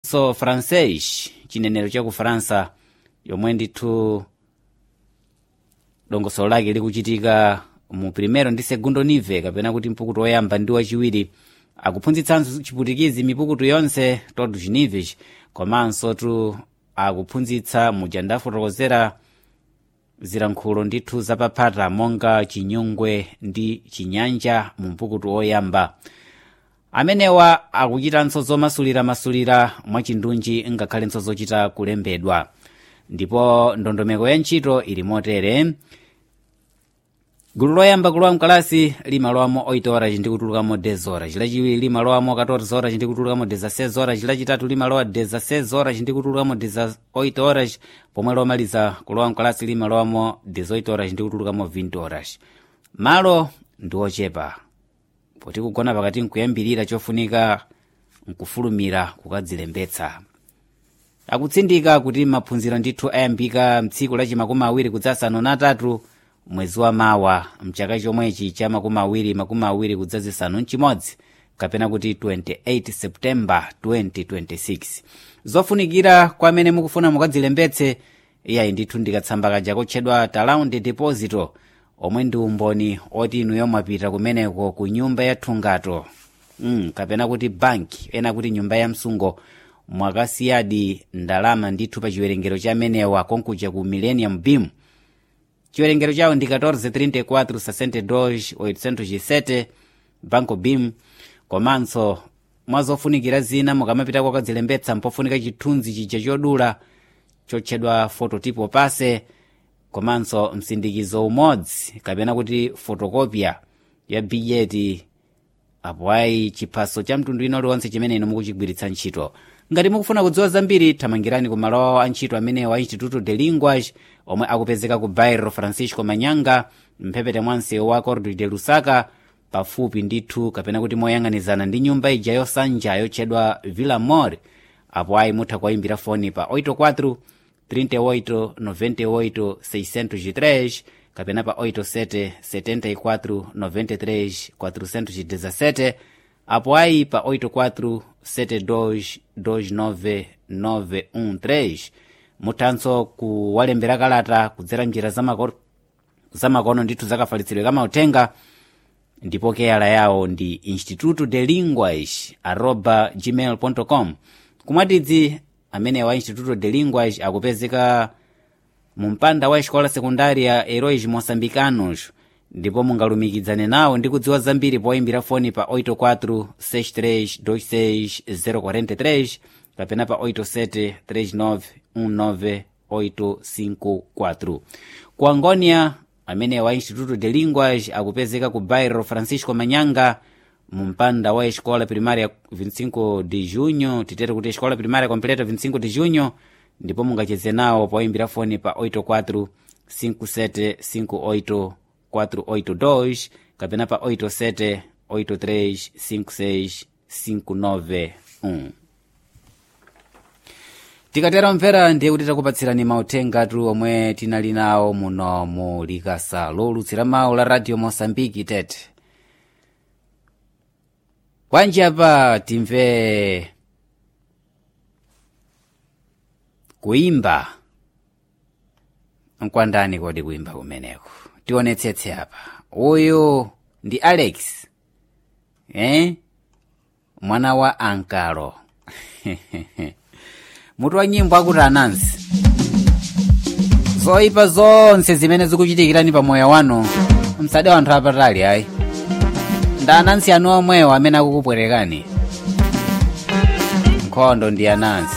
so francais chinenero cha ku faransa yomwe ndithu dongosolo lake likuchitika mu primero ndi segundo nive kapena kuti mpukutu woyamba ndi wachiwiri akuphunzitsanso chiputikizi mipukutu yonse todos nives komanso tu akuphunzitsa muja ndafotokozera zilankhulo ndithu zapaphata monga chinyungwe ndi chinyanja mu mpukutu woyamba amenewa akuchitanso zomasuliramasulira mwachindunji ngakhalenso zochita kulembedwa ndipo ndondomeko ya ntchito ili motere gulu loyamba kulowa mkalasi limalowamo 8 horas ndi kutulukamo 10 horas lachiwiri limalowamo 14 horas ndi kutulukamo 16 horas lachitatu limalowa 16 horas ndi kutulukamo 8 horas pomwe lomaliza kulowa mkalasi limalowamo 18 horas ndi kutulukamo 20 horas malo ndi ochepa poti kugona pakati nkuyambirira chofunika nkufulumira kukadzilembetsa akutsindika kuti maphunziro ndithu ayambika mtsiku lachi makumi awiri kudzasanu natatu mwezi wa mawa mchaka chomwechi cha makumi awiri makumi awiri kudzazisanu mchimodzi kapena kuti 28 septemba 2026 zofunikira kwa amene mukufuna mukadzilembetse iyayi ndithu ndikatsamba kaja kotchedwa talaundi deposito omwe ndi umboni oti inuyo mwapita kumeneko ku nyumba ya thungato mm, kapena kuti banki ena kuti nyumba ya msungo mwakasiyadi ndalama ndithu pa chiwerengero cha amenewa konkuja ku millennium beam chiwerengero chawo ndi 1434 banco bim komanso mwazofunikira zina mukamapita kwakadzilembetsa mpofunika chithunzi chija chodula chotchedwa fototipo pase komanso msindikizo umodzi kapena kuti fotokopya ya bijeti apo ayi chiphaso cha mtundu ino liwonse chimene inu mukuchigwiritsa ntchito ngati mukufuna kudziwa zambiri thamangirani ku malo awo a ntchito amene wa instituto de linguage omwe akupezeka ku bairro francisco manyanga mphepete mwa msewu wa cordo de lusaka pafupi ndithu kapena kuti moyang'anizana ndi nyumba ija yosanja yotchedwa villa mor apo ayi mutha kuwayimbira foni pa 84 38 98 603 kapena pa 87 74 93 417 apo ayi pa 84 72 29 913 muthanso kuwalembera kalata kudzera njira zamako- zamakono ndithu zakafalitsidwe kamauthenga ndipo keyala yawo ndi instituto de linguage arroba gmail com kumwatidzi amene wa instituto de linguage akupezeka mu mpanda wa escola secundária heróis moçambicanos ndipo mungalumikizane nawo ndi kudziwa zambiri poyimbira foni pa 84 63 043 kapena pa 87 39 19 854 ku angonia amene wa instituto de linguage akupezeka ku bairro francisco manyanga mu mpanda wa escola primária 25 de junho titere kuti escola primária completa 25 de junho ndipo mungacheze nawo poyimbira foni pa 84 5758 482 kapena pa 87 83 56 591 tikatera mvera ndiye kuti takupatsirani mautengatu omwe tinali nawo muno mu likasa lolutsira mawu la radio mosambiki tete kwanji apa timve kuimba nkwandani kodi kuimba kumeneko tionetsetse apa uyu ndi alex eh? mwana wa ankalo mutu wa nyimbo akuti anansi zoyipa zonse zimene zikuchitikirani pa moyo wanu msade wanthu apatali ayi nda anansi anu omwewo amene akukupwerekani nkhondo ndi anansi